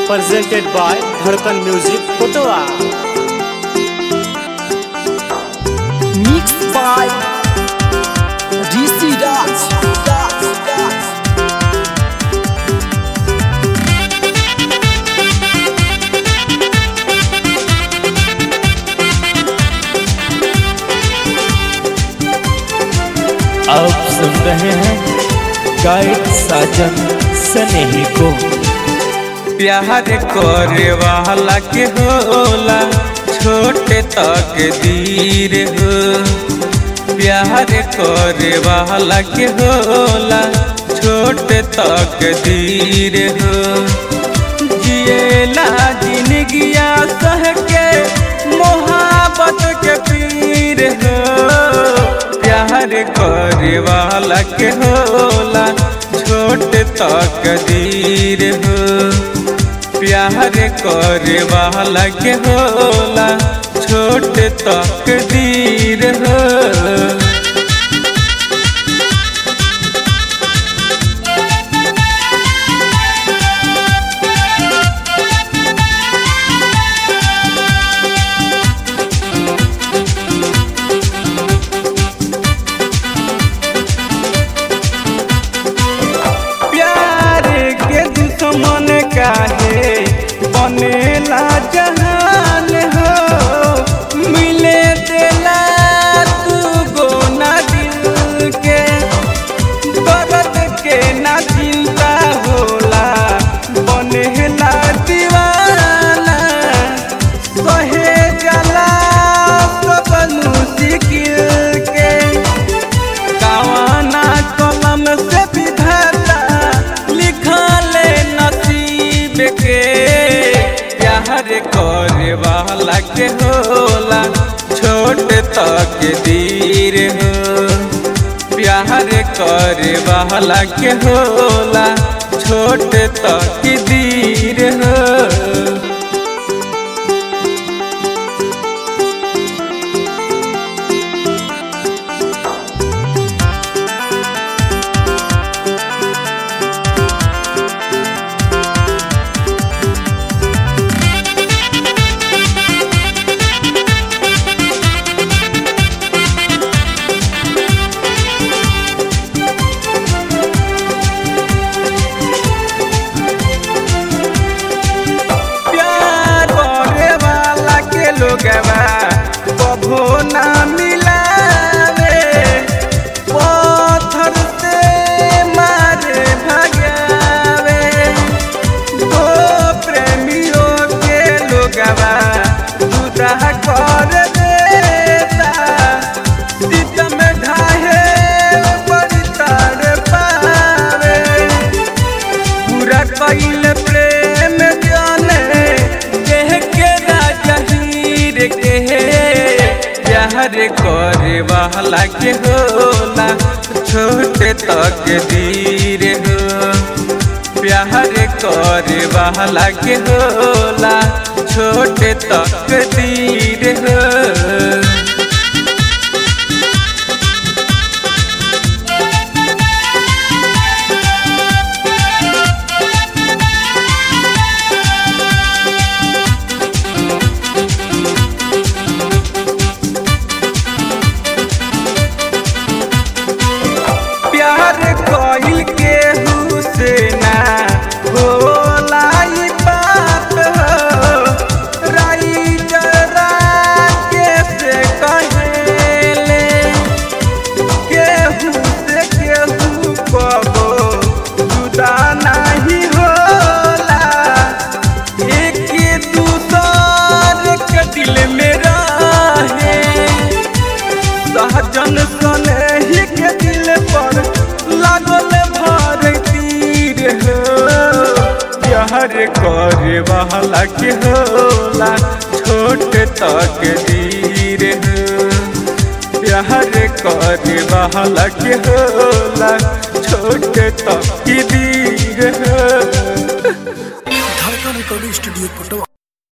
presented by Dharkan Music Kotoa. Mixed by DC Dance. Dance, dance. आप सुन रहे हैं गाइड साजन स्नेही को प्यार करे वाला के होला छोटे तक दीर हो प्यार करे वाला के होला छोटे तक दीर हो जिएला जिंदगिया सह के मोहब्बत के पीर हो प्यार करे वाला के होला छोट तक दीर हो प्यार करे वाला के होला छोट तक दीर हो प्यार के दुश्मन काहे बनेला जहान हो मिले देला तू गोना दिल के दर्द के ना चिंता होला बनेला दीवाना सहे जला सब मुश्किल के कावाना कलम से विधाता लिखले नसीब के प्यार करे वाला के होला छोट तक दीर हो प्यार करे वाला के होला छोट तक दीर हो प्यार करे वाला के लोगवा कभो ना मिलावे पत्थर से मारे भगावे दो प्रेमियों के लोगवा जुदा कर देता सीतम ढाहे बड़ी तार पावे पूरा कइल प्रेम जाने देह के राजा हीर के प्यार करे वाला के होला छोटे तक दीर हो प्यार करे वाला के होला छोटे तक दीर हो प्यार कइल के हुसेना होला ई बात हो राई जरा के से कहेले केहू से केहू कबो जुदा नहीं होला एक दूसर के दिल में रहे सहजन सने ही के दिल पर लागल भर तीर हो प्यार करे वाला के होला छोट तक दीर हो प्यार करे वाला के होला छोट तक दीर हो धड़कन रिकॉर्डिंग स्टूडियो पटवा